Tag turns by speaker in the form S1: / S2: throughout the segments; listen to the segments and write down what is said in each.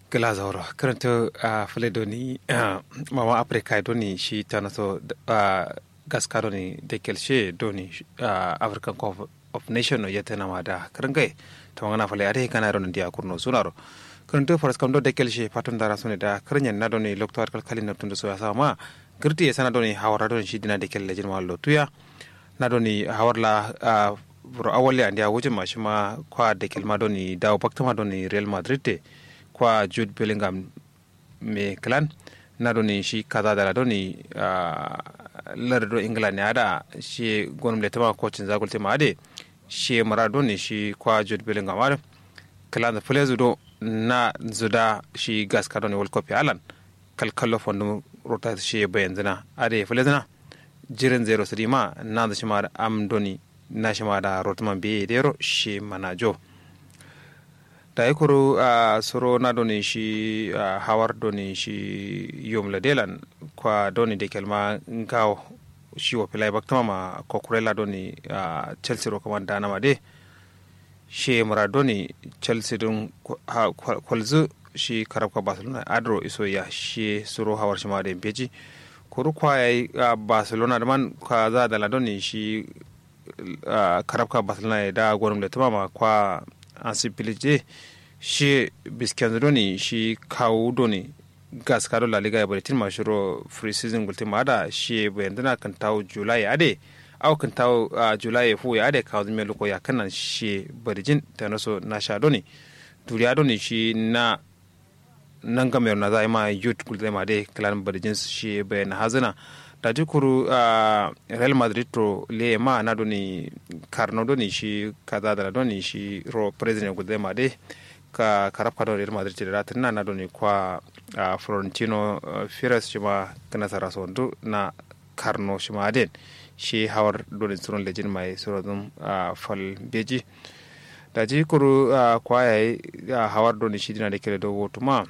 S1: glazoro karanto a fule doni mama africa doni shi tanaso gaska doni da kelshe doni african cup of nation no yete nama da karangai to ngana fale ade kana ron dia kurno sunaro karanto faras kam do da kelshe patun dara sune da karanyen na doni lokto arkal kalin na tundu so sama girti ya sana doni hawara doni shi dina da kelle jin wallo tuya na doni hawarla bro awali andi a wujin mashi ma kwa da kelma doni dawo baktama doni real madrid te kwa jude bellingham me clan na doni shi kaza da doni lardo ingila ne ada shi gonum le tama kocin zagul tema ade shi mara doni shi kwa jude bellingham ade clan da fule do na zuda shi gas ka doni world cup alan kalkallo fondu rota shi bayan zina ade fule zina jirin zero sidima na da shi ma am doni na shi ma da rotman be dero shi manajo da ya kuru a soro na doni shi hawar doni shi yom ladelan kwa doni da kelma ngawo shi wa filai baktama ma kokurela doni chelsea ro kamar dana ma de shi mura doni chelsea dun kwalzu shi karabka barcelona adro iso ya shi soro hawar shi ma da beji kuru kwa ya barcelona da man kwa za da ladoni shi karabka barcelona da gwanin da tuma kwa ansi pilije shi bisken doni shi kawo doni gas kado la liga ya bari tin mashiro free season gulti ma da shi bayan dana kan tawo july ade au kan tawo july fu ya ade kawo zime loko ya kanan shi barijin ta naso na sha doni duriya doni shi na nan ga na zai ma youth gulti ma de kalan barijin shi bayan hazina da jikuru a real madrid to le ma na doni karno doni shi kaza da doni shi ro president gude ma de ka karafka don real madrid da ratin na doni kwa florentino firas shi ma kana sara sondu na karno shi ma den shi hawar doni surun lejin mai surun fal beji da jikuru kwa yayi hawar doni shi dina da kele do wotuma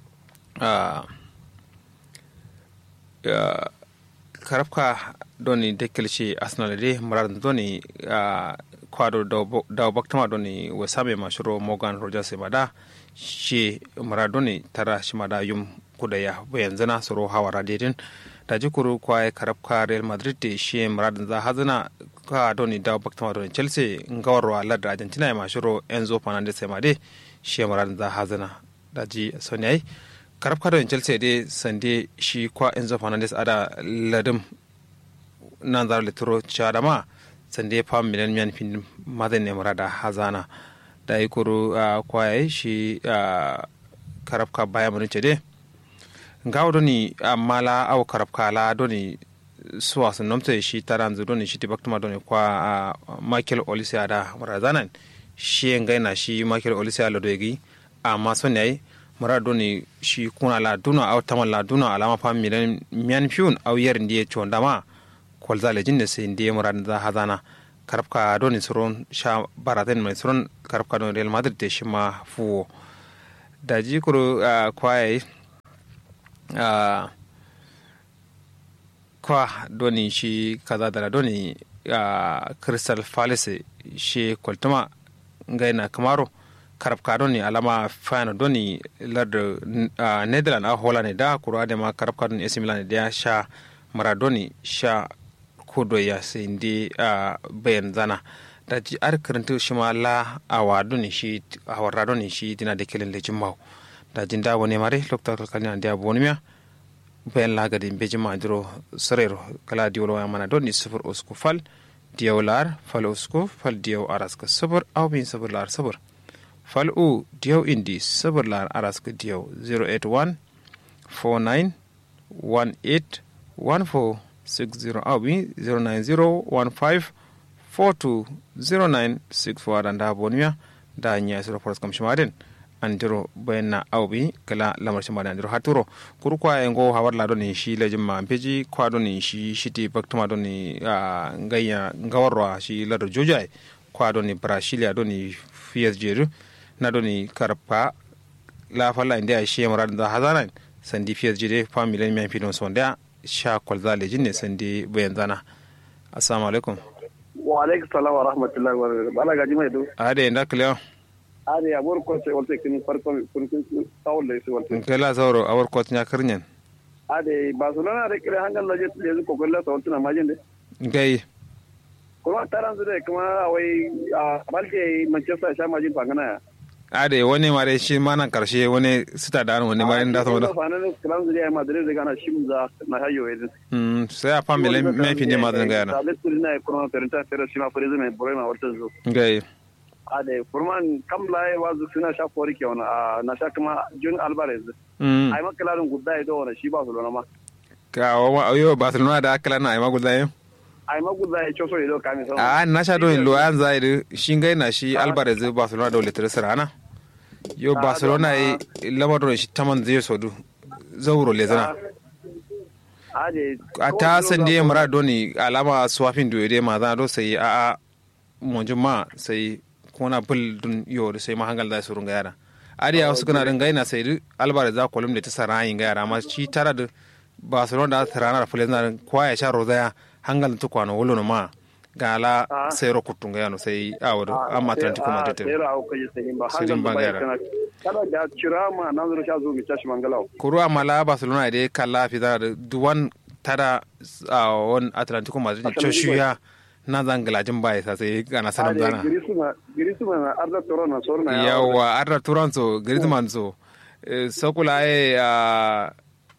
S1: karafka doni dekkelci arsenal de marar doni kwado dawo baktama doni wasame mashuro morgan rogers mada shi marar doni tara shi mada yum kudaya bayan zana soro hawara dedin da jikuru kwaye karafka real madrid de shi marar za hazana ka doni dawo baktama doni chelsea ngawarwa ladda argentina ya mashuro enzo fernandez made shi marar za hazana da ji soniyai karab kada chelsea dai sande shi kwa enzo fernandez ada ladim nan zar litro chadama sande fa milan miyan fin madan ne murada hazana da yi koro kwaye shi karab ka baya mun ce dai ngawo doni mala aw karab ka la doni suwa sun nomta shi taran zu doni shi tibaktuma doni kwa michael olise ada murazanan shi ngaina shi michael olise alo dogi amma son yayi mara doni shi kuna la duna aw tama la duna alama fa milan mian fiun aw yer ndiye chonda ma kol zale jinne se ndiye mara da hazana karabka doni suron sha baraten mai suron karabka doni real madrid te shima fuwo da ji kuro kwaye kwa doni shi kaza da doni crystal palace shi kwaltuma ngaina kamaro karab ka doni alama fana doni lardo uh, netherland a holland da kuro ade ma karab ka doni AC Milan da sha maradoni sha kudo ya sai ndi uh, bayan zana da ji ar karanta shi ma la awa doni shi awara doni shi dina da kelin da jimmau da jin da wani mare lokta kalkalina da bonimiya bayan lagadin beji ma diro sarero kala diwolo ya mana doni sufur usku fal diyaw lar fal usku fal diyaw araska sabur aw bin sabur lar sabur fal'u diyaw indi sabar lar araska diyaw 081 49 18 14 60 awi 090 15 42 09 64 da nda boniya da nya sura foras kam shimaden andiro bayanna awbi kala lamar shimaden andiro haturo kuru kwa engo hawar la doni shi lejin ma peji kwa doni shi shiti baktuma doni ngaya ngawarwa shi ladar jojai kwa doni brasilia doni PSG na doni karpa la falla inda shi mara da hazana sandi PSG de family men fidon sonda sha kwalza lejin ne sandi bayan zana assalamu alaikum
S2: wa alaikum salam wa rahmatullahi wa barakatuh bala gaji mai do
S1: ade inda kliya
S2: are ya bor ko se wolte kin farko kun kun tawle se wolte
S1: kala sauro awar kot nya karnyen
S2: ade barcelona da kire hangal laje le ko golla to tuna majin de
S1: gai
S2: kuma taran su de kuma wai a balke manchester sha majin fangana ya
S1: ade wani mare shi mana karshe wani sita da wani mare da sama da
S2: fanan kalan su de madrid da gana shimza na hayo edin
S1: mm sai a family me fi ne madan ga yana
S2: da lesu na kuma perenta pero shima fere zai bore ma wata zo
S1: gai
S2: ade furman kam lai wazu suna sha kori ke wani na sha kuma jun alvarez
S1: mm
S2: ai makalarin gudda ido wani shi ba su lona ma
S1: ka wa yo barcelona da akala na ai magulda yin
S2: ai magudda ya coso ido kami sama
S1: a na sha don lo an zai da shi gai na shi alvarez barcelona da letter sarana yo barcelona yi lamar don shi taman zai sodu zauro le zana
S2: ade
S1: a ta san da mara doni alama swafin do de ma zana do sai a a monjin ma sai kona bul dun yo da sai ma hangal da surun ga yara ariya wasu kana din gaina sai du alvarez za kolum da ta sarayin ga yara ma shi tara da barcelona da tarana da fulani na kwaya sha rozaya hangal ta kwano wolo ma gala
S2: Ah.
S1: sai ro kutun ga yano sai awado amma atlantico madrid
S2: sai ra auka yi sai ba
S1: Sirin
S2: hangal ba
S1: Bangara.
S2: kana kada da cira ma nan zuru sha zo mi tashi mangalau
S1: kuru amala barcelona da kala fi da duwan tada a won atlantico madrid
S2: Atlantico.
S1: choshuya na zangalajin baya sa sai gana sanan
S2: ade
S1: zana
S2: girisuma girisuma na arda toro na sorna ya
S1: yawa arda turan so griezmann so eh, sokula e a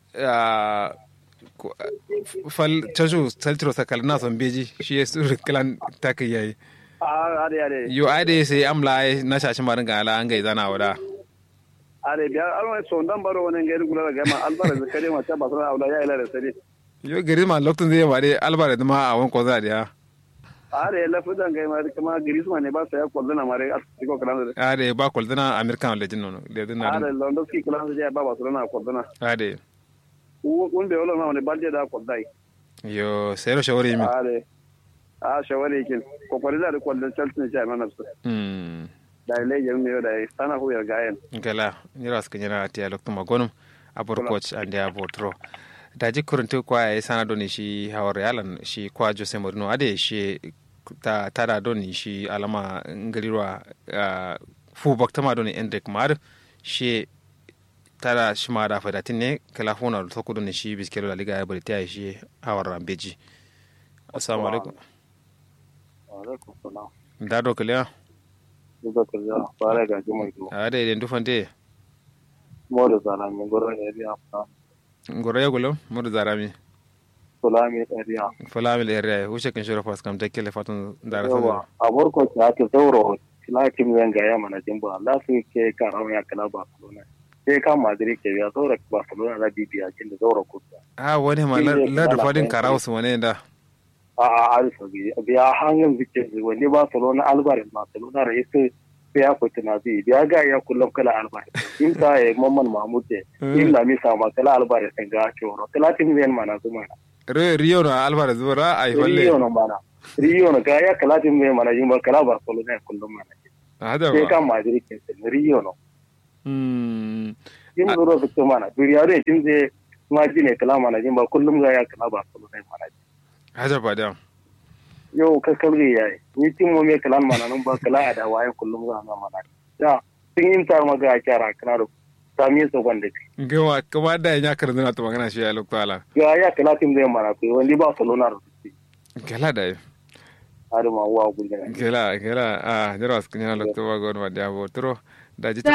S1: a ko- fal choshu saltiro sakal na son beji shi ya su kalan taka yayi
S2: a ade ade
S1: yo ade sai amla ai na shashi marin ga ala an gai zana wada
S2: ade biya alwa so ndan baro wonen ngeri gula ga ma albar da kare ma ta ba sana aula ya ila da sare
S1: yo griezmann lokacin zai mare alvarez ma a wani koza da ya
S2: ade la fudan ga ma kuma girisuma ne ba sa ya kwallo na mare atiko kalan da
S1: ade ba kwaldana american legend nono legend na
S2: ade londoski kalan da ba ba sana kwallo na
S1: ade
S2: un be wala ma wani balde da kwallai
S1: yo sai ro shawari mi
S2: ade a shawari kin kokari da kwallon chelsea ne jami'an nafsu
S1: mm
S2: da ile yin ne da sana hu ya gayen
S1: gala nyira ska nyira ti alok tuma gonum abor coach ande abotro daji kuruntu kwa ya sana doni shi hawar yalan shi kwa jose mourinho ade shi ta tada doni shi alama ngarirwa uh, fu baktama doni endrick mar shi tada shi ma da fadatin ne kala fona to ku doni shi biskelo la liga ya bari ta shi hawar rambeji assalamu alaikum
S2: alaikum salam
S1: da do kala
S2: duka kaza fara ga jimai to
S1: ade den dufante
S2: mo da zana min goro ne biya fa
S1: ngoro yagulo mudu zarami
S2: sulami area
S1: fulamil area wuce kan shirya fas kam take le fatun dara
S2: yawa a barko ta ake zauro lakin zan ga yamma na jimba la su ke karam ya kala barcelona sai kan madrid ke ya zauro barcelona da bibiya kin da zauro kusa
S1: a wani ma la da fadin karawo su wani da
S2: a a alfa biya hangin zikin wani barcelona alvarez barcelona da yake sai ya fita na zai biya ga ya kullum kala alvarez in ta ya mamman mahmud in la misa ma kala alvarez ga coro kala tin zan mana zuma
S1: rio na alvarez bora ai falle
S2: rio na mana rio na ga ya kala tin zan mana jimba kala barcelona ya kullum mana
S1: hada
S2: sai
S1: ba
S2: kan madrid ke rio no
S1: mm
S2: in zuro su mana duriya da tin zai ma jine kala mana jimba kullum ga ya kala barcelona ya mana
S1: hada ba da
S2: yau ka kauri ya yi ni tin mu me kalan mana nan ba kala a da wayan kullum za na mana ya sun yin tar maga a kyara kana da sami su gwanda ke
S1: gawa kuma da ya kar zuna ta magana shi ya lokwala
S2: ya ya kala tin zai mana ko wani ba salona da su
S1: gala da
S2: har ma wa gulgana
S1: gala gala a jira su kanya lokto ba gon ma da botro da ji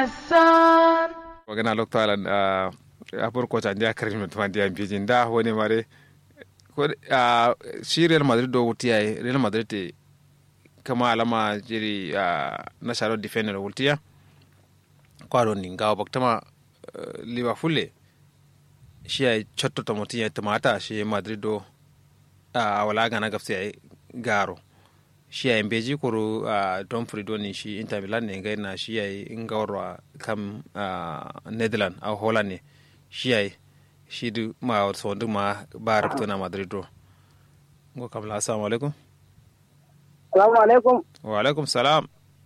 S1: magana lokwala a abur ko ta ya kar mutum da ya bijin da wani mare ko a shi Real Madrid do wutiya Real Madrid te kama alama jiri a na sharo defender wutiya kwaro ni ngawa baktama uh, Liverpool le shi ya chotto to mutin ya tamata shi Madrid do a wala gana gafsi ya garo shi ya mbeji kuru a don frido ni shi Inter Milan ne ngai na shi ya ngawra kam uh, Netherlands a Holland ne shi ya shi du ma so du ma ba rabto na Madrid do ngo kam la assalamu alaikum
S3: Salamu alaikum.
S1: wa alaikum salam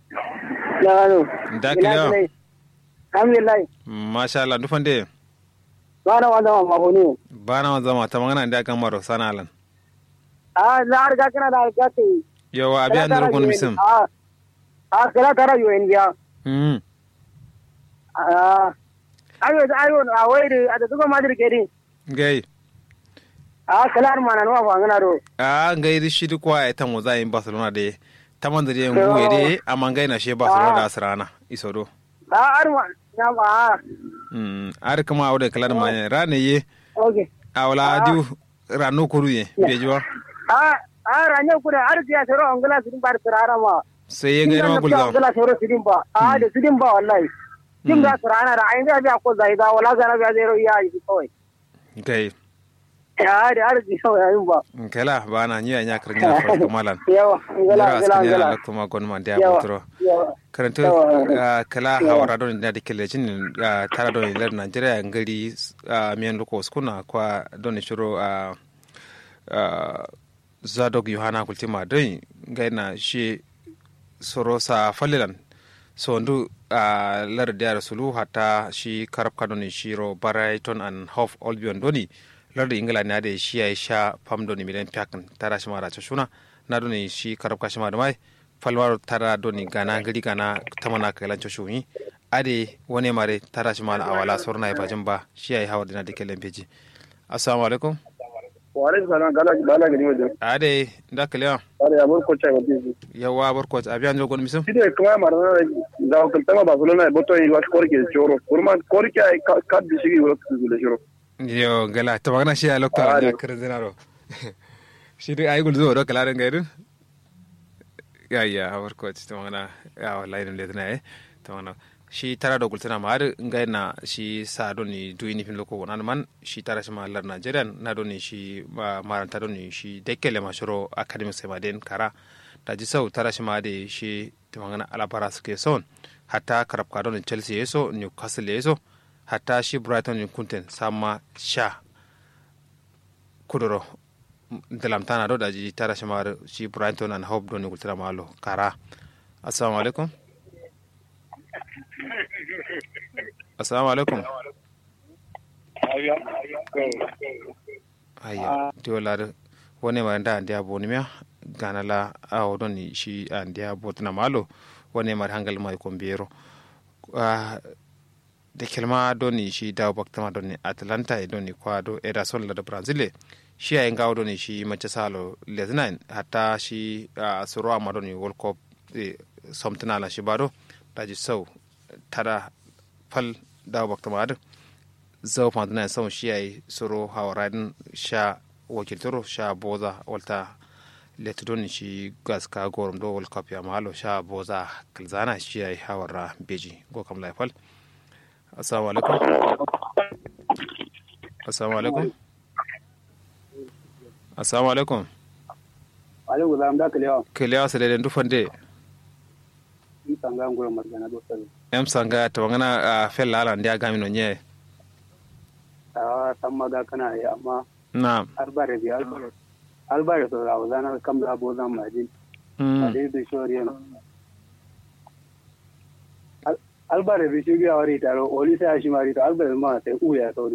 S3: Yaro.
S1: da kiliya
S3: Alhamdulillah.
S1: masha Allah dufande
S3: Bana wanda ma mahuni.
S1: bana wa zama ta magana da kan maro sana alan
S3: Ah, na har ga kana da ga te.
S1: yawa abi an durgun misim
S3: Ah. Ah, kala tara yo India.
S1: mm
S3: ah ayo da ayo a wai da da zuba madir ke din
S1: gai
S3: a kalar mana no fa ngana do
S1: a ngai di shi kwa e tamo za in barcelona de taman da yen buye de amma ngai na she barcelona da asrana isodo
S3: a arma na ba
S1: mm ar kama awde kalar ma rane ye
S3: okay
S1: awla diu rano koru ye bejo
S3: a a ranya kuda arziya sero angala sidin bar sirara ma
S1: sai ye ngai ma gulza
S3: angala sero sidin ba a da sidin ba wallahi kin da sirana da ayin da biya ko zai da wala gara biya zero iya yi kawai
S1: gai
S3: ya da arziya sau yayin ba
S1: kala bana nya nya karnya fa malan
S3: yawa angala
S1: Yara
S3: angala
S1: askani
S3: angala
S1: ala kuma gon man dia
S3: yawa
S1: butro
S3: yawa
S1: karanta
S3: Yawa.
S1: kala hawara don da dikele jin tara don lar Nigeria ngari miyan loko skuna kwa don shiro a zadog yohana kultima don gaina shi sorosa falilan so ndu a lar da rasulu hatta shi karab kadoni shiro Brighton and Hove Albion doni lar da ingila na da shi ya sha fam doni milen piakan tara shi mara shuna na doni shi karab kashima da mai falwar tara doni gana gari gana tamana kailan shuni ade wani mare tara shi mala awala sorna ya bajin ba shi ya yi hawa dina da kelen peji assalamu alaikum
S2: wa alaikum salam gala gala gani wajen
S1: ade da kalewa
S2: are ya burko chai wajen
S1: yawa barko abiyan jogon misum
S2: shi ne kuma mara da kaltama barcelona boto yi wat korke choro kurma korke ay kad bi shigi wala kuzule shiro
S1: yo gala to magana shi ya lokta
S2: Ade.
S1: ya kirin zinaro shi dai ayi gulzo do kala den gaidin ya ya barko to magana ya wallahi dum ledna eh to magana shi tara da gultana ma har ngai na shi sa do ni du ni fin loko wonan man shi tara shi ma lar Nigerian na do ni shi ma maranta do ni shi dekele ma shiro academic sai ma den kara da ji sau tara shi ma de shi to magana alabara suke son hatta karab ka do ni Chelsea yeso Newcastle yeso hatta shi Brighton ni kunten sama sha kudoro dalamtana do da ji tara shi ma shi Brighton and Hope do ni gultana ma lo kara assalamu alaikum assalamu alaikum ayya diolar wone ma nda andiya bonimia gana la awo don ni shi andiya botna malo wone ma hangal mai ko biyero de kelma don ni shi dawo baktama don ni atlanta e don ni kwa do ederson la da brazil shi ay ngawo don ni shi manchester salo lesnain hatta shi ah, soro ma don ni world cup e somtana la shi bado daji sau tara fal dawo baktama adu zau fantana sau shi ay soro hawaradin sha wakiltoro sha boza walta letudon shi gas ka gorom do world cup ya malo sha boza kalzana shi ay hawara beji go kam laifal assalamu alaikum assalamu alaikum assalamu alaikum
S3: alaikum salam da kalewa
S1: kelewa sele den dufande
S3: in tanga ngoro margana do sabi
S1: em sanga to ngana fel lala ndia gami no nye
S3: a san maga kana yi amma
S1: na
S3: albare bi albare albare so rawo zana kam da bo zan majin
S1: mm.
S3: ade bi shoriyan albare bi shi ga wari taro oli sai shi mari to albare ma sai uya sauri